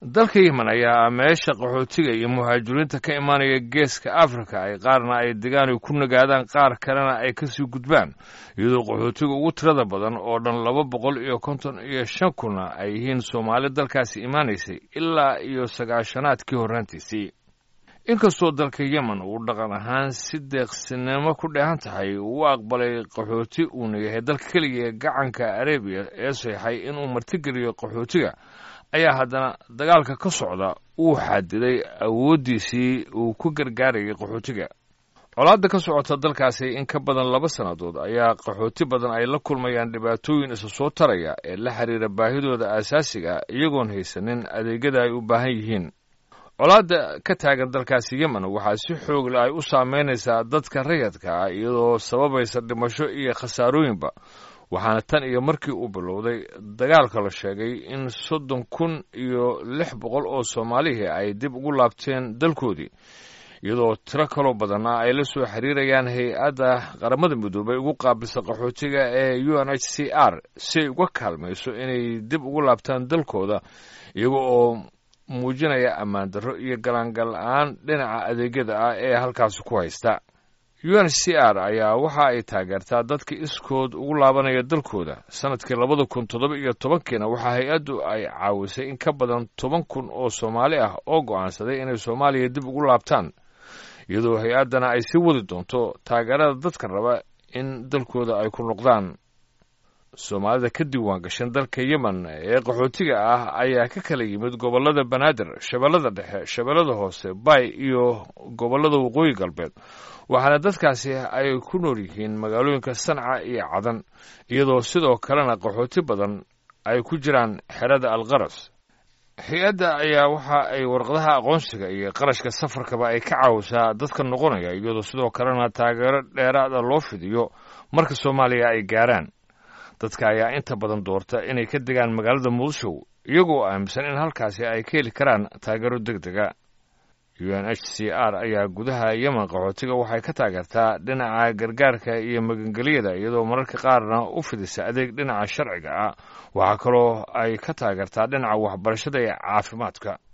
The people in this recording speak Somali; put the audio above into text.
dalka yemen ayaa meesha qaxootiga iyo muhaajiriinta ka imaanaya geeska afrika ay qaarna ay degaan ay ku nagaadaan qaar kalena ay kasii gudbaan iyadoo qaxootiga ugu tirada badan oo dhan laba boqol iyo konton iyo shan kuna ay yihiin soomaali dalkaasi imaanaysay ilaa iyo sagaashanaadkii horraantiisii inkastoo dalka yemen uu dhaqan ahaan si deeqsinimo ku dheehan tahay uu aqbalay qaxooti uuna yahay dalka keliya gacanka arebiya ee seexay inuu martigeliyo qaxootiga ayaa haddana dagaalka ka socda uu xadiday awooddiisii uu ku gargaarayay qaxootiga colaadda ka socota dalkaasi in ka badan laba sannadood ayaa qaxooti badan ay la kulmayaan dhibaatooyin isa soo taraya ee la xiriira baahidooda aasaasiga iyagoon haysanin adeegyada ay u baahan yihiin colaadda ka taagan dalkaasi yemen waxaa si xoogle ay u saameynaysaa dadka rayadka ah iyadoo sababaysa dhimasho iyo khasaarooyinba waxaana tan iyo markii uu bilowday dagaalka la sheegay in soddon kun iyo lix boqol oo soomaalihii ay dib ugu laabteen dalkoodii iyadoo tiro kaloo badanna ay la soo xiriirayaan hay-adda qaramada midoobay ugu qaabilsa qaxootiga ee u n h c r si ay uga kaalmayso inay dib ugu laabtaan dalkooda iyaga oo muujinaya ammaan darro iyo galaangal la-aan dhinaca adeegyada ah ee halkaasi ku haysta u n c r ayaa waxa ay taageertaa dadka iskood ugu laabanaya dalkooda sanadkii labada kun toddoba iyo tobankiina waxaa hay-addu ay caawisay in ka badan toban kun oo soomaali ah oo go'aansaday inay soomaaliya dib ugu laabtaan iyadoo hay-addana ay sii wadi doonto taageerada dadka raba in dalkooda ay ku noqdaan soomaalida ka diiwaan gashan dalka yemen ee qaxootiga ah ayaa ka kala yimid gobollada banaadir shabeellada dhexe shabeellada hoose bay iyo gobollada waqooyi galbeed waxaana dadkaasi ay ku nool yihiin magaalooyinka sanca iyo cadan iyadoo sidoo kalena qaxooti badan ay ku jiraan xerada alqaras hay-adda ayaa waxa ay warqadaha aqoonsiga iyo qarashka safarkaba ay ka caawisaa dadka noqonaya iyadoo sidoo kalena taageero dheeraada loo fidiyo marka soomaaliya ay gaaraan dadka ayaa inta badan doorta inay ka degaan magaalada muqdisho iyagoo aaminsan in halkaasi ay ka heli karaan taageero deg dega u n h c r ayaa gudaha yemen qaxootiga waxay ka taageertaa dhinaca gargaarka iyo magangeliyada iyadoo mararka qaarna u fidisa adeeg dhinaca sharciga ah waxaa kaloo ay ka taageertaa dhinaca waxbarashada iyo caafimaadka